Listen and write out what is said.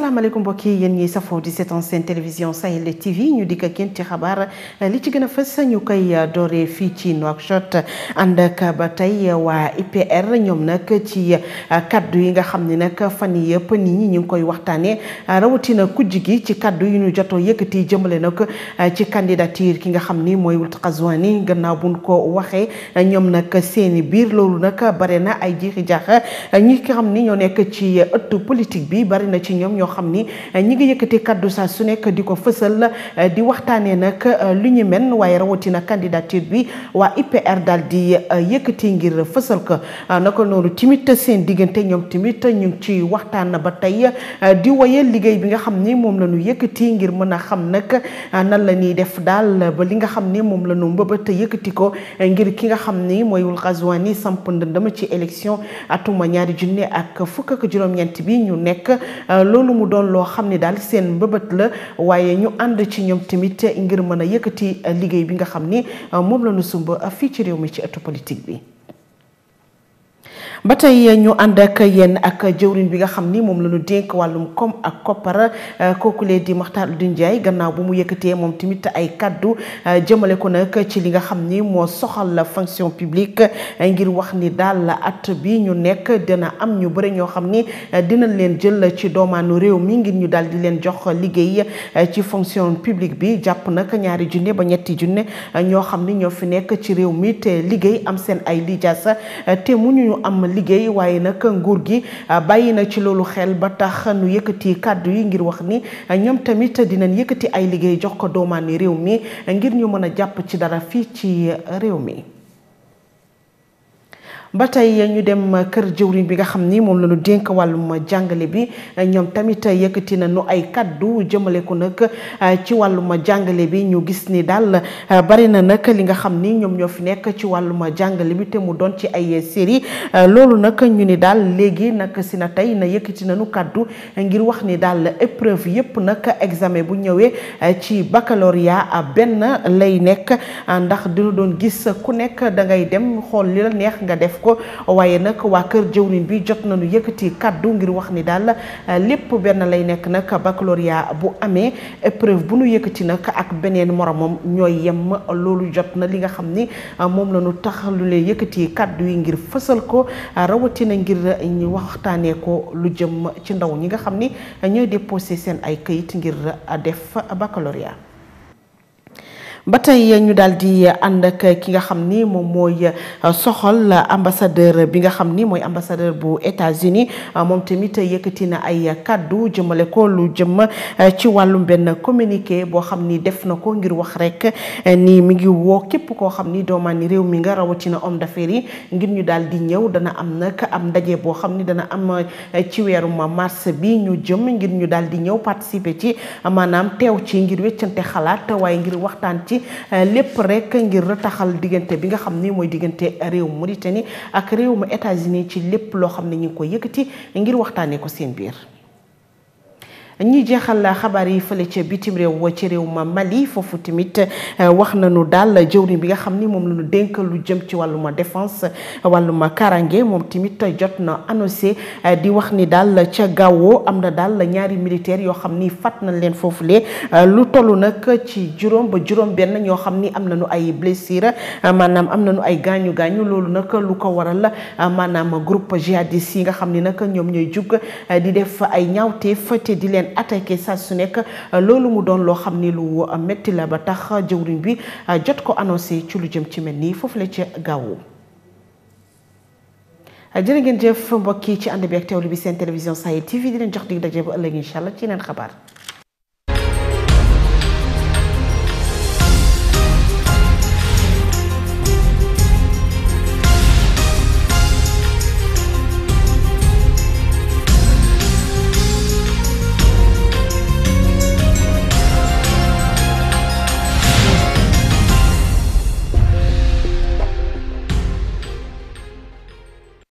asalaamaaleykum mbokk yi yéen ñiy safoo di seetaan seen télévision Sahel TV ñu dikk ak yéen ci xabaar li ci gën a fës ñu koy dooree fii ci Nouakchott ànd ak ba tey waa IPR ñoom nag ci kaddu yi nga xam ne nag fan yii yëpp nit ñi ñu ngi koy waxtaanee rawatina kujj gi ci kaddu yi ñu jotoo yëkkati jëmale nag ci candidature ki nga xam ni mooy Wuld Qazouani gannaaw buñ ko waxee ñoom nag seeni biir loolu nag bare na ay jiixi jaax ñi nga xam ni ñoo nekk ci ëttu politique bi bari na ci ñoom ñoo xam ni ñi ngi yëkkati kaddu saa su nekk di ko fësal di waxtaanee nag lu ñu men waaye rawatina candidature bi waa IPR daal di yëkkati ngir fësal ko naka noonu timit seen diggante ñoom timit ñu ngi ci waxtaan ba tey di woyal liggéey bi nga xam ni moom la ñu yëkkati ngir mën a xam nag nan la ñuy def daal ba li nga xam ni moom la ñu mbëbët yëkkati ko ngir ki nga xam ni mooy Wuld Qazouani samp ndëndëm ci élection atuma ñaari junne ak fukk ak juróom-ñeent bi ñu nekk loolu mu doon loo xam ne daal seen mbëbët la waaye ñu ànd ci ñoom tamit ngir mën a yëkkati liggéey bi nga xam ni moom la ñu sumb fii ci réew mi ci ëttu politique bi. ba tey ñu ànd ak yéen ak jëwriñ bi nga xam ni moom la ñu dénk wàllum koom ak koppar kookulee di Makhtar Ould Ndiaye gannaaw bu mu yëkkatee moom tamit ay kaddu jëmale ko nag ci li nga xam ni moo soxal la fonction publique ngir wax ni daal at bi ñu nekk dina am ñu bëri ñoo xam ni dinañ leen jël ci doomaanu réew mi ngir ñu daal di leen jox liggéey ci fonction publique bi jàpp nag ñaari junne ba ñetti junne ñoo xam ni ñoo fi nekk ci réew mi te liggéey am seen ay lijaasa te mu ñu am liggéey waaye nag nguur gi bàyyi na ci loolu xel ba tax nu yëkkati kàddu yi ngir wax ni ñoom tamit dinañ yëkkati ay liggéey jox ko doomaani réew mi ngir ñu mën a jàpp ci dara fii ci réew mi ba tey ñu dem kër jëwriñ bi nga xam ni moom la ñu dénk wàllum jàngale bi ñoom tamit yëkkati nañu ay kaddu jëmale ko nag ci wàllum jàngale bi ñu gis ni daal bari na nag li nga xam ni ñoom ñoo fi nekk ci wàllum jàngale bi te mu doon ci ay série loolu nag ñu ni daal léegi nag si na tey na yëkkati nañu kaddu ngir wax ni daal épreuve yépp nag examen bu ñëwee ci baccalauréat benn lay nekk ndax dina doon gis ku nekk da ngay dem xool li la neex nga def ko waaye nag waa kër jëwriñ bi jot nañu yëkkati kaddu ngir wax ni daal lépp benn lay nekk nag baccalauréat bu amee épreuve bu nu yëkkati nag ak beneen moromam ñooy yem loolu jot na li nga xam ni moom la ñu tax lu leen yëkkati kaddu yi ngir fësal ko rawatina ngir ñu waxtaanee ko lu jëm ci ndaw ñi nga xam ni ñooy déposé seen ay këyit ngir def baccalauréat ba tey ñu daal di ànd ak ki nga xam ni moom mooy soxal ambassadeur bi nga xam ni mooy ambassadeur bu États-Unis moom tamit yëkkati na ay kaddu jëmale ko lu jëm ci wàllum benn communiqué boo xam ni def na ko ngir wax rek ni mi ngi woo képp koo xam ni doomaani réew mi nga rawatina homme d'affaires yi ngir ñu daal di ñëw dana am nag am ndaje boo xam ni dana am ci weerum mars bi ñu jëm ngir ñu daal di ñëw participer ci maanaam teew ci ngir weccante xalaat waaye ngir waxtaan ci lépp rek ngir rataxal diggante bi nga xam ni mooy diggante réew Mauritanie ak réew mu États-Unis ci lépp loo xam ne ñu ngi ko yëkkati ngir waxtaanee ko seen biir. ñi jeexal xabaar yi fële ca bitim réew ci réew ma Mali foofu tamit wax nañu daal jëwriñ bi nga xam ni moom la ñu dénk lu jëm ci wàlluma défense wàlluma karange moom tamit jot na annoncé di wax ni daal ca Gao am na daal ñaari militaire yoo xam ni fat nañ leen foofulee lu toll nag ci juróom ba juróom benn ñoo xam ni am nañu ay blessure maanaam am nañu ay gaañu gaañu loolu nag lu ko waral maanaam groupe jihadiste yi nga xam ni nag ñoom ñooy jug di def ay ñaawteef te di leen attaqué saa su nekk loolu mu doon loo xam ni lu metti la ba tax jëwriñ bi jot ko annoncé ci lu jëm ci mel nii foofu la ca gaawu jërë ngeen jëf mbokk yi ci ànd bi ak teewlu bi seen télévision Sahel TV di leen jox dig daje ba ëllëg incha allah ci yeneen xabaar